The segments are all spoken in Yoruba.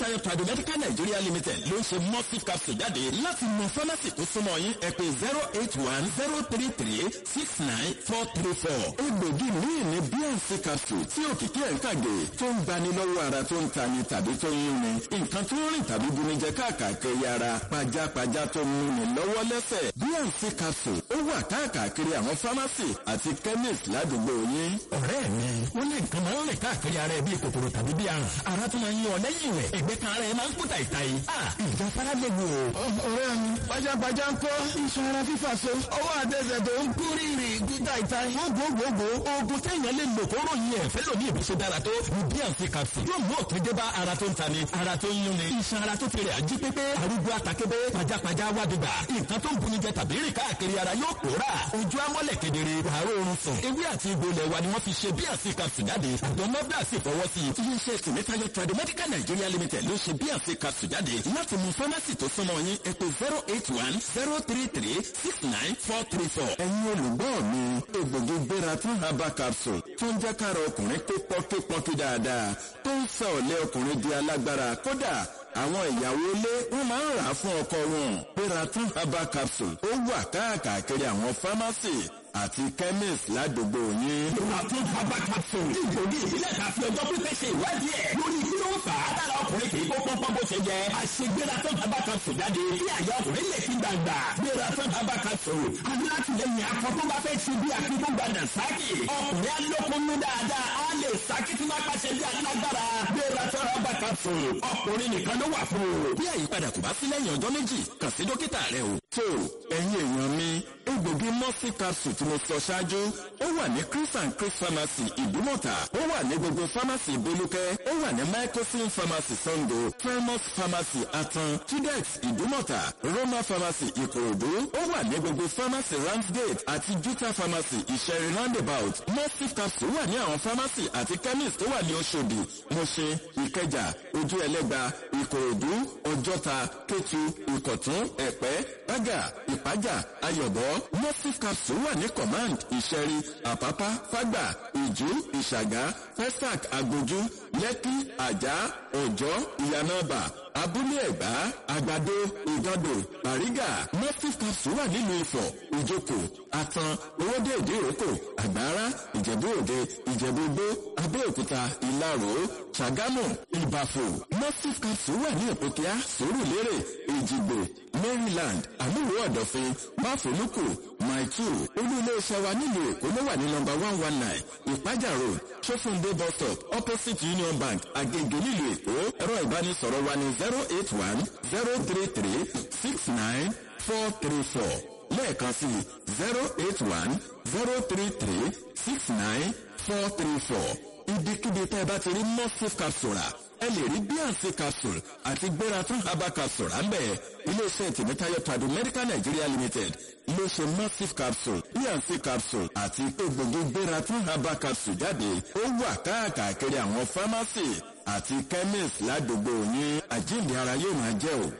tèmítáyọ̀ tradu medical nigeria limited ló ń ṣe mustif capsule jáde láti mọ fámásì tó súnmọ́ yín ẹ pé zero eight one zero three three six nine four three four. egbògi míì ní bnc capsule tí òkìkí ẹ̀ ń kàgé tó ń gbani lọ́wọ́ ara tó ń tani tàbí tó ń yúnni nǹkan tó ń rìn tàbí bunijẹ káàkiri ara pajápajá tó ń múni lọ́wọ́ lẹ́sẹ̀ bnc capsule ó wà káàkiri àwọn fámásì àti chemist ládùúgbò yín. ọ̀rẹ́ mi wọ́n lé nǹkan máa ń rìn káàkiri ara ẹ bíi kòkòrò tàbí bíi àrùn ara tó máa ń yan ọ lẹ́yìn rẹ̀ ẹgbẹ́ kan ara ẹ máa ń kú tàìtàì. ìjà fara lè wò. ọ̀rẹ́ mi pajápajá ń kọ́ iṣan ara fífà so ọwọ́ àtẹsẹ̀ tó ń kú rírì kú tàìtàì. gbogbogbò oògùn téèyàn lè lò kó ròyìn ẹ̀ fẹ́ lómi ìbùsùn dára tó ní bnc capsule yóò mú òpin dé bá ara tó ń tani ara tó ń yúnni iṣan ara tó ti rẹ̀ ají pépé arúgbó àtàkébé pajápajá wádìgbà nǹkan tó ń buni jẹ tàbí rìn káàkiri ara yóò pòórà ojú amọ́lẹ̀ kedere wàá oorun sùn ewé àti egbò ilẹ̀ wa ni wọ́n fi ṣe bnc capsule jáde àjọ nọ́bdà sì fọwọ́ sí i. iléeṣẹ́ tèmítáyọ̀ tradu medical nigeria limited ló ṣe bnc capsule jáde láti mú fámásì tó súnmọ́ yín ẹ pé zero eight one zero three three six nine four three four. ẹ̀yin olùgbọ́ mi egbògi gbéra tún herbal capsule tó ń jẹ́ kára ọkùnrin pé pọ́nkípọ́nkí dáadáa tó ń sọ ọ̀lẹ́ ọkùnrin di alágbára kódà àwọn ìyàwó ilé wọn máa ń rà á fún ọkọ wọn gbéra tún herbal capsule ó wà káàkiri àwọn fámásì àti chemist ládùúgbò yín. Ìwàtún herbal capsule. Ìgbògi ìbílẹ̀ ta fi ọjọ́ pípẹ́ ṣe ìwádìí ẹ̀. Lórí kí ló ń fà á lára ọkùnrin kì í kó pọ́npọ́n bó ṣe jẹ. Àṣegbéra tún herbal capsule jáde. Kí àyà ọkùnrin lè fi gbàgbà. Gbéra tún herbal capsule. Alátìlẹyìn akọ tó bá fẹ́ ṣe bí akíkó gbàdà sáàkì. Ọkùnrin alókùnrin dáadáa. Á lè sáàkì tí wọ́n pàṣẹ bí alágbára. Gbéra tún herbal capsule. Ọkùnrin nìkan ló wà fún o. bí àyípadà kò bá sí lẹ́yìn ọjọ́ méjì kàn sí dókítà rẹ o. tó ẹ̀yin èèyàn mi egbògi mọ́sí capsule tí mo sọ ṣáájú ó wà ní chris and chris pharmacy ìdúmọ̀tà ó wà ní gbogbo pharmacy ìbólúkẹ́ ó wà ní microsin pharmacy sango primus pharmacy atan tudex ìdúmọ̀tà roma pharmacy ìkòròdú ó wà ní gbogbo pharmacy ramsgate àti juta pharmacy ìṣẹ̀rin roundabout mọ́sí capsule wà ní àwọn pharmacy àti chemist tó wà ní oṣòdì mọ̀ṣẹ́ ìkẹjà ojú ẹlẹ́gba ìkòròdú ọjọ́ta kétu ìkọ̀tún ẹ̀pẹ́ bágà ìpájà ayọ̀bọ mosif capsule wà ní command ìṣẹ̀rí àpápá fágbà ìjú ìṣàgá festac agbójú lẹ́kí àjà ọ̀jọ́ ìyànàbà abúlé ẹ̀gbá àgbàdo ìgàndò bàrígà mosif capsule wà nílùú ifọ̀ ìjókòó àtàn owóde ìdíròkò àgbára ìjẹ̀bú òde ìjẹ̀bú gbó abẹ́òkúta ìlarò ṣàgámù ìbàfò mosif capsule wà ní òpókíá sòrùlérè èjìgbò maryland àmúwò ọ̀dọ̀fin máfòlùkù maitu olú-ilé-iṣẹ́ wa nílùú èkó ló wà ní nọmba one one nine ìpájà road sófúndé bus stop opposite union bank agege nílùú èkó ẹ̀rọ ìbánisọ̀rọ̀ wa ní zero eight one zero three three six nine four three four lẹ́ẹ̀kan sí zero eight one zero three three six nine four three four ibikíbi tẹ́ ẹ bá ti rí mosif capsule ẹ lè rí bnc capsule àti gbéra tún herbal capsule à ń bẹ̀ iléeṣẹ́ tèmítáyọ̀ tradu medical nigeria limited ló ṣe massive capsule bnc capsule àti egbògi gbéra tún herbal capsule jáde ó wà káàkiri àwọn pharmacy àti chemist ládùúgbò yín àjíǹde ara yóò máa jẹ́ o.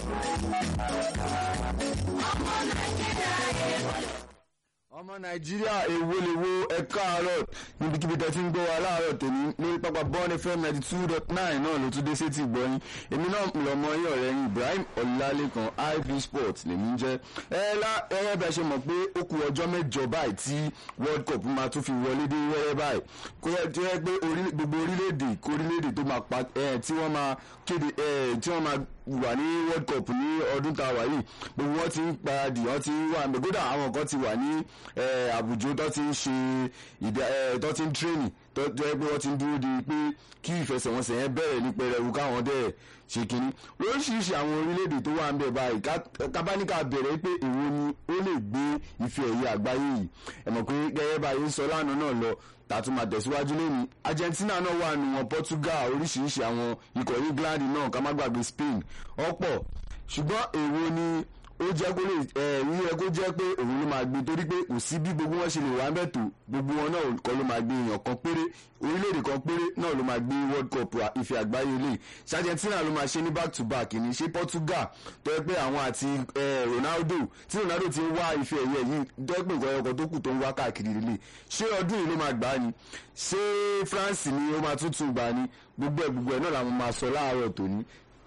ọmọ nàìjíríà èwo lè wo ẹ̀ka àárọ̀ níbikíbi tẹ́ ti ń gbọ́ wa láàárọ̀ tèmi lórí pápá bọ́ọ̀nì fm ninety two dot nine náà ló tún dé sétí ìgbọ́yìn èmi náà lọ́mọ yín ọ̀rẹ́ yín ibrahim ọ̀làlẹ́kan iv sports lèmi ń jẹ́ ẹ lá ẹrẹ́ bẹ́ẹ̀ ṣe mọ̀ pé ó ku ọjọ́ mẹ́jọ báyìí tí world cup máa tún fi wọlé dé wẹ́rẹ́ báyìí kó yẹ tí wọ́n pé gbogbo orílẹ̀-èdè kó orílẹ̀-èdè tó máa pa tí wọ́n máa kéde tí wọ́n máa wà ní world cup ní ọdún tá a wà yìí gbogbo wọn ti ń paradì wọn ti ń wà ní kódà àwọn kan ti wà ní àbújá tó ti ń ṣe tó ti ń tírénì tó jẹ́ pé wọ́n ti ń dúró di pé kí ìfẹsẹ̀wọnsẹ̀ yẹn bẹ̀rẹ̀ ní pẹrẹwu káwọn dẹ̀ ṣe kínní lóríṣiríṣi àwọn orílẹ̀-èdè tó wà ń bẹ̀ báyìí kábáníkà bẹ̀rẹ̀ pé èwo ni ó lè gbé ife ẹ̀yẹ àgbáyé yìí ẹ̀mọ̀ pé gẹ́gẹ́ báyìí ń sọ lánàá náà lọ tàtún máa tẹ̀síwájú lónìí argentina náà wà nù wọn portugal oríṣiríṣi àwọn ikọ̀ england náà ká má gbàgbé spain ọ̀pọ̀ ṣùgbọ́n èwo ni ó jẹ́ kó lè ẹ̀ yíyẹ kó jẹ́ pé òun ló máa gbé torí pé kò sí bí gbogbo wọn ṣe lè wá mẹ́tò gbogbo wọn náà kọ́ ló máa gbé èèyàn kan péré orílẹ̀-èdè kan péré náà ló máa gbé world cup ife àgbáyé lè ṣe argentina ló máa ṣe ní back to back ní ṣe portugal tó yẹ pé àwọn àti ronaldo tí ronaldo ti ń wá ife ẹ̀yẹ yìí tó yẹ pé nǹkan ẹyọkọ tó kù tó ń wá káàkiri lè ṣé ọdún yìí ló máa gbá ni ṣé france ni ó máa tuntun gbà ni gbogbo ẹ̀ gbogbo ẹ̀ náà làwọn máa sọ láàárọ̀ tòní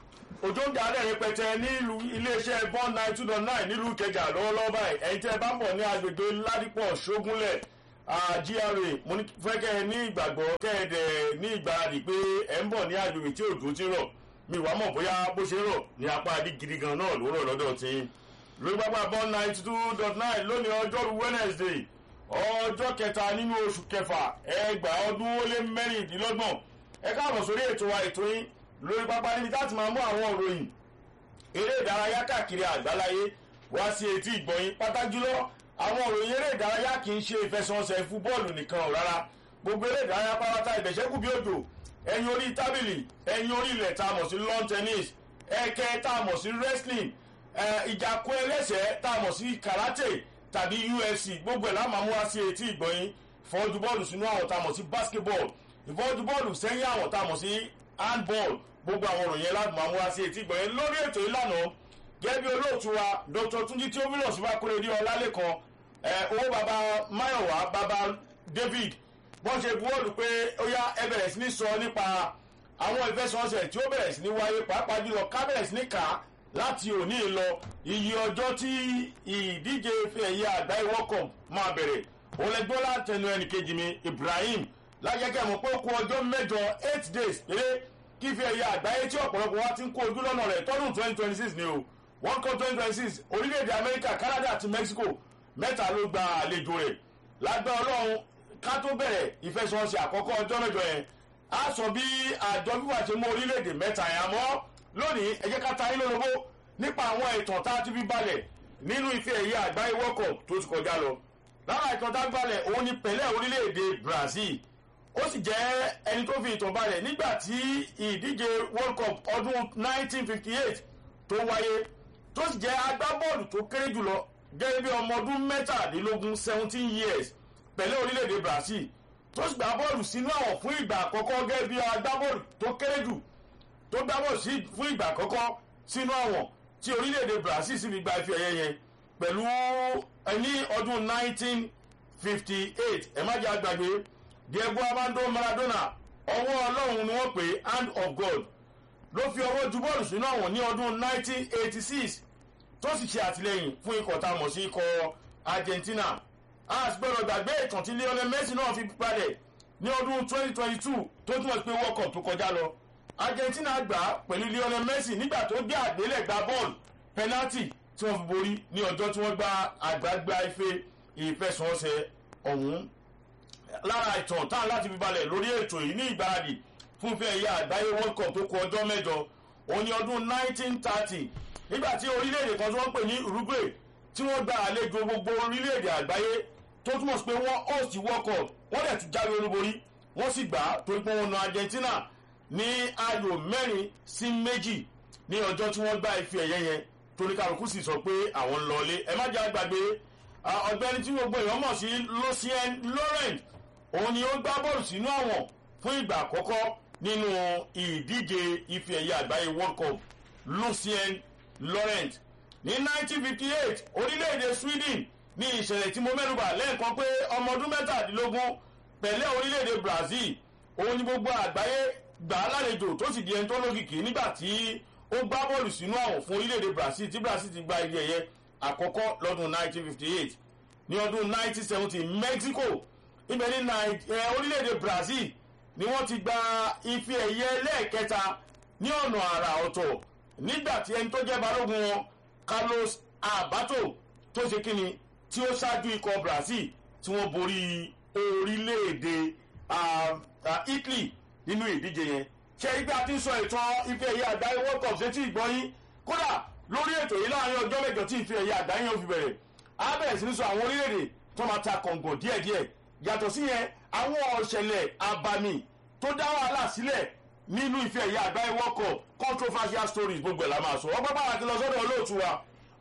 òjò ń darí rẹpẹtẹ nílùú iléeṣẹ́ bond nine two dot nine nílùú ìkẹjà lọ́wọ́lọ́wọ́ báyìí ẹ̀yin tẹ́ ẹ bá ń bọ̀ ní agbègbè ládìpọ̀ ṣógúnlẹ̀ gra mo fẹ́ kẹ́ ẹ ní ìgbàgbọ́ kẹ́ ẹ dẹ̀ ní ìgbáradì pé ẹ ń bọ̀ ní agbègbè tí òjò ti rọ̀ mi wàá mọ̀ bóyá bó ṣe rọ̀ ní apá adí gidi gan náà ló rọ̀ lọ́dọ̀ tí lórí pápá bond nine two dot nine lónìí ọjọ́rú wednesday ọjọ́ kẹta nínú oṣù kẹfà ẹgbàá ọdún ó lé mẹ́rìndínlọ́gbọ̀n ẹ káàbọ̀ sórí ètò wa ètò yín lórí pápá níbi láti máa mú àwọn òròyìn eré ìdárayá káàkiri àgbáláyé wá sí etí ìgbọ̀nyìn pátá jùlọ àwọn òròyìn eré ìdárayá kì í ṣe ìfẹsẹ̀wọnsẹ̀ fúbọ́ọ̀lù nìkan ò rárá gbogbo eré ìdárayá pátá ìbẹ̀ṣẹ́kù bí òjò ẹ̀yin orí tábìlì ẹ̀yin orí ilẹ̀ tá a mọ̀ sí lawn tennis ẹ̀kẹ́ tá a mọ̀ sí wrestling ìjàkú ẹlẹ́sẹ̀ tá a mọ̀ sí karate tàbí ufc gbogbo ẹ̀ láwọn amúwá sí etí ìgbọ̀nyìn ìfọ́jú bọ́ọ̀lù sínú àwọn tá a mọ̀ sí basketball ìfọ́jú bọ́ọ̀lù sẹ́yìn àwọn tá a mọ̀ sí handball gbogbo àwọn òròyìn ẹlẹ́dùn máa ń wá sí etí ìgbọ̀nyẹn lórí ètò ìlànà gẹ́gẹ́ bí olóòtú wa dr tunji tí ó mílọ̀ sí wa kúrò ní ọlálẹ́kan owó baba mayowa baba david wọ́n ṣe buwọ́lù pé ó yá ẹ bẹ̀rẹ̀ sí ní sọ nípa àwọn ìfẹsọ̀nsẹ̀ tí ó bẹ̀rẹ̀ sí ní wáyé pàápàá jùlọ ká bẹ̀rẹ̀ sí ní kà á láti òní lọ iye ọjọ́ tí ìdíje ẹ̀yẹ àgbáyé wọ́kọ̀ máa bẹ̀rẹ̀ òun lẹ́gbọ́n látẹnu ẹnìkejì mi ibrahim lájẹ́kẹ́ mọ̀ pé ó kú ọjọ́ mẹ́jọ eight days péré kí fi ẹ̀yà àgbáyé tí ọ̀pọ̀lọpọ̀ wa ti ń kó ojú lọ́nà rẹ̀ tọ́dún twenty twenty six ni o one cup twenty twenty six orílẹ̀-èdè amẹ́ríkà canada àti mexico mẹ́ta ló gba àlejò rẹ̀ lágbá ọlọ́run ká tó bẹ̀rẹ̀ ìfẹsọ̀nsẹ̀ àkọ́kọ́ ọjọ́ mẹ́jọ yẹn á sọ bí àjọ fífà ṣe mú orílẹ̀-èdè mẹ́ta yẹn àmọ́ lónìí ẹ jẹ́ ká ta yín lólobó nípa àwọn ìtàn tá a ti fi balẹ̀ nínú ife ẹ̀yẹ àgbáyé world cup tó ti kọjá lọ lára ìtàn tá a balẹ̀ òun ni pẹ̀lẹ́ orílẹ̀-èdè brazil ó sì jẹ́ ẹni tó fi ìtàn balẹ̀ nígbà tí ìdíje world cup ọdún 1958 tó wáyé tó sì jẹ́ agbábọ́ọ̀lù tó kéré jùlọ gẹ́gẹ́ bí ọmọ ọdún mẹ́tàdínlógún 17 years pẹ̀lú orílẹ̀-èdè brazil tó sì gbá bọ́ọ̀lù sínú àwọn fún ìgbà àkọ́kọ́ gẹ́gẹ́ bí agbábọ́ọ̀lù tó kéré jù tó gbá bọ́ọ̀lù sí fún ìgbà àkọ́kọ́ sínú àwọn tí orílẹ̀-èdè brazil sì fi gba ife ẹ̀yẹ yẹn pẹ̀lú ẹni ọdún 1958 ẹ̀ má jẹ́ àgbàgbé diego armando maradona ọwọ́ ọlọ́run ni wọ́n pè é hand of god ló fi ọwọ́ ju bọ́ọ̀lù sínú àwọn ní ọdún 1986 tó sì ṣe àtìlẹyìn fún ikọ̀ tá a mọ̀ sí ikọ̀ argentina a sì gbọ́dọ̀ gbàgbé ìtàn tí lionel messi náà fi padẹ̀ ní ọdún 2022 tó túmọ̀ sí pé world cup tó kọjá lọ argentina gbà á pẹ̀lú lionel messi nígbà tó gbé àgbélẹ̀gbá bọ́ọ̀lù penalty tí wọ́n fi borí ní ọjọ́ tí wọ́n gba àgbàgbà ife ìfẹsọ̀ọ̀sẹ̀ ọ̀hún lára ìtàn táwọn láti fi balẹ̀ lórí ètò yìí ní ìgbáradì fún fẹ́ ẹ̀yà àgbáyé world cup tó kù ọjọ́ mẹ́jọ òun ni ọdún 1930 nígbà tí orílẹ̀-èdè kan tí wọ́n pè ní uruguay tí wọ́n gba àlejò gbogbo orílẹ̀-èdè àgbáyé tó túmọ̀ sí pé wọ́n host world cup wọ́n dẹ̀ tún jáwé olúborí wọ́n sì gbà á torí pé wọ́n na argentina ní ayò mẹ́rin sí méjì ní ọjọ́ tí wọ́n gba ife ẹ̀yẹ yẹn torí kálukú sì sọ pé àwọn ń lọlé ẹ má jẹ́ àgbàgbé ọ̀gbẹ́ni tí gbogbo èèyàn mọ̀ sí lucien laurent òun ni ó gbá bọ́ọ̀lù sínú àwọn fún ìgbà àkọ́kọ́ nínú ìdíje ife ẹ̀yẹ àgbáyé world cup lucien laurent ní 1958 orílẹ̀-èdè sweden ní ìṣẹ̀lẹ̀ tí mo mẹ́nuba lẹ́ẹ̀kan pé ọmọ ọdún mẹ́tàdínlógún pẹ̀lẹ́ orílẹ̀-èdè brazil òun ni gbogbo àgbáyé gbà á lálejò tó sì di ẹni tó lókìkí nígbà tí ó gbá bọ́ọ̀lù sínú àwọn fún orílẹ̀-èdè brazil tí brazil ti gba ife ẹ̀yẹ àkọ́kọ́ lọ́dún 1958 ní ọdún 1970 mexico ibẹ̀ ní orílẹ̀-èdè brazil ni wọ́n ti gba ife ẹ̀yẹ lẹ́ẹ̀kẹta ní ọ̀nà àrà ọ̀tọ̀ nígbà tí ẹni tó jẹ́ balógun wọn carlos abato tó ṣe kíni tí ó ṣáájú ikọ̀ brazil tí wọ́n borí orílẹ̀-èdè italy nínú ìdíje yẹn ṣe igbe àti sọ ìtàn ife ẹ̀yẹ àgbáyé world cup ṣe tí ìgbọ́yìn kódà lórí ètò yìí láàrin ọjọ́ mẹ́jọ tí ife ẹ̀yẹ àgbáyé yẹn fi bẹ̀rẹ̀ á bẹ̀rẹ̀ sí ní sọ àwọn orílẹ̀-èdè tó máa ta kọ̀ǹgàn díẹ̀díẹ̀ yàtọ̀ sí yẹn àwọn ọ̀ṣẹ̀lẹ̀ abàmì tó dá wàhálà sílẹ̀ nínú ife ẹ̀yẹ àgbáyé world cup controversial stories gbogbo ẹ̀ la máa sọ ọgbọ́n bá wa ti lọ sọ́dọ̀ olóòtú wa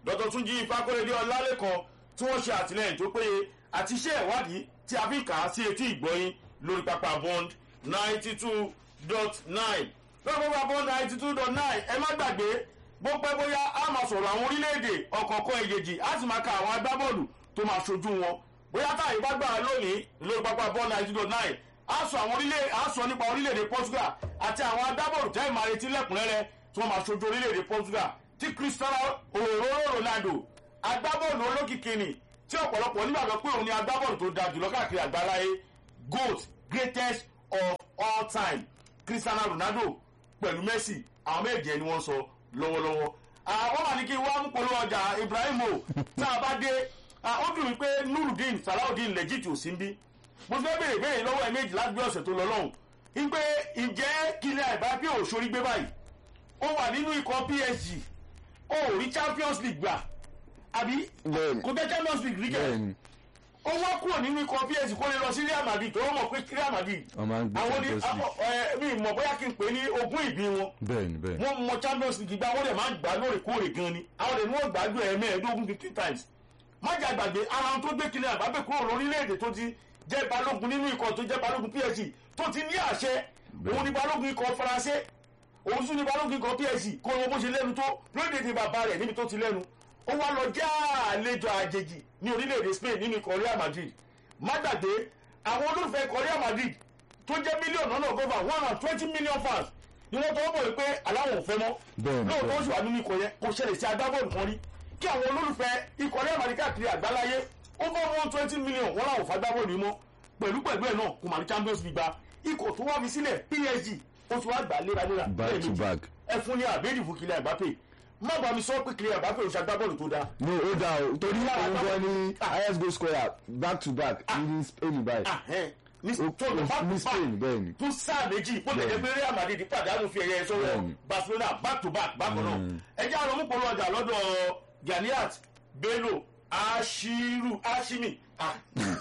dr túnjí ifákọ́lẹ́dẹ́ ọlálẹ́kan tí wọ́n ṣe àtìlẹ́yìn tó péye àti iṣẹ́ ìwádìí tí a fi kà á sí etí ìgbọ́yìn lórí pápá bond ninety two dot nine lórí pápá bond ninety two dot nine ẹ má gbàgbé bó pẹ́ bóyá a máa sọ̀rọ̀ àwọn orílẹ̀-èdè ọ̀kọ̀ọ̀kan èjèèjì a sì máa ka àwọn agbábọ́ọ̀lù tó máa ṣojú wọn bóyá táyì bá gbà lónìí lórí pápá bond ninety two dot nine a sọ àwọn orílẹ̀ a sọ nípa orílẹ̀-èdè portugal àti àwọn agbábọ́ọ̀lù tẹ́ ìmọ̀ àrètí lẹ́kùnrẹ́rẹ́ tí wọ́n máa ṣojú orílẹ̀-èdè portugal tí cristiano òróró ronaldo agbábọ́ọ̀lù olókìkí ni tí ọ̀pọ̀lọpọ̀ nígbàgbọ́ pé òun ni agbábọ́ọ̀lù tó da jùlọ káàkiri àgbáláyé goat greatest of all time cristiano ronaldo pẹ̀lú messi àwọn méje ni wọ́n sọ lọ́wọ́lọ́wọ́ àwọn wà ní kí wọ́n mú polówó ọjà ibrahimo tá a bá dé ó dùn mí pé nurudeen salawudeen legit ò sí ń bí mo fẹ́ béèrè béèrè lọ́wọ́ ẹ̀ méjì láti gbé ọ̀sẹ̀ tó lọ lọ́hùn ń pé ǹjẹ́ kílẹ̀ àìbápẹ́ òṣòrí gbé báyìí ó wà nínú ikọ̀ psg ó rí champions league gbà àbí Bẹ́ẹ̀ni. kò tẹ́ champions league rí kẹ́ bẹ́ẹ̀ni ó wá kúrò nínú ikọ̀ psg kó lè lọ sí real madrid tó wọ́n mọ̀ pé real madrid wọ́n máa ń gbé àwọn ní champions league ẹ mi mọ̀ bóyá kí n pè é ní ogún ìbí wọn bẹ́ẹ̀ni bẹ́ẹ̀ni wọ́n mọ champions league gbá wọ́n lè máa ń gbà lóòrèkóòrè gan ni àwọn lè ní wọ́n gbàgbé ẹ̀ mẹ́ẹ̀ẹ́dógún fifteen times májà gbàgbé ara wọn tó gbé kílẹ̀ àbábẹ́ kúrò lórílẹ̀‐èdè tó ti jẹ́ balógun nínú ikọ̀ tó jẹ́ balógun psg tó ti ní àṣẹ òun ni balógun ikọ̀ faransé òun tún ni balógun ikọ̀ psg kó wọn bó ṣe lẹ́nu tó lórílẹ̀‐èdè bàbá rẹ̀ níbi tó ti lẹ́nu ó wá lọ já àlejò àjèjì ní orílẹ̀‐èdè spain nínú ikọ̀ real madrid má gbàgbé àwọn olólùfẹ́ ikọ̀ real madrid tó jẹ́ mílíọ̀nù náà gọ́fà one hundred twenty million fans ni wọ́n tọwọ́ bọ̀ wípé aláwọ̀ ò fẹ́ mọ́ Bẹ́ẹ̀ni, lóòótọ́ ó bẹ́ẹ̀ni. sì wà nínú ikọ̀ yẹn kò ṣẹlẹ̀ sí agbábọ́ọ̀lù kan rí kí àwọn olólùfẹ́ ikọ̀ real madrid káàkiri àgbáláyé over one twenty million wọ́n làwọn fà agbábọ́ọ̀lù yìí mọ́ pẹ̀lú pẹ̀lú ẹ̀ náà kò mà ní champions league gba ikọ̀ tó wá fi sílẹ̀ psg ó ti wá gbà léraléra Back to lẹ́ẹ̀mejì. back. ẹ fún ní àbẹ́ẹ̀dì fún kílẹ̀ àgbápè má bàa mi sọ pé kílẹ̀ àgbápè ò ṣe agbábọ́ọ̀lù tó dáa no ó dà o torí Lára òun bá- gan ni highest goal scorer back to back ní spain báyìí Ah, ẹ̀, ní Ó- tó lọ ó- back ní to Spain, back bẹ́ẹ̀ni. fún sáà méjì kó lè jẹ́ Bẹ́ẹ̀ni. pé real madrid pàdánù fi ẹ̀yẹ sọ́wọ́ Bẹ́ẹ̀ni. barcelona back to back bákan náà ẹ jẹ́ àwọn ọmọkùnrin ọjà lọ́dọ̀ ganiat bello ashiru ashimi ah,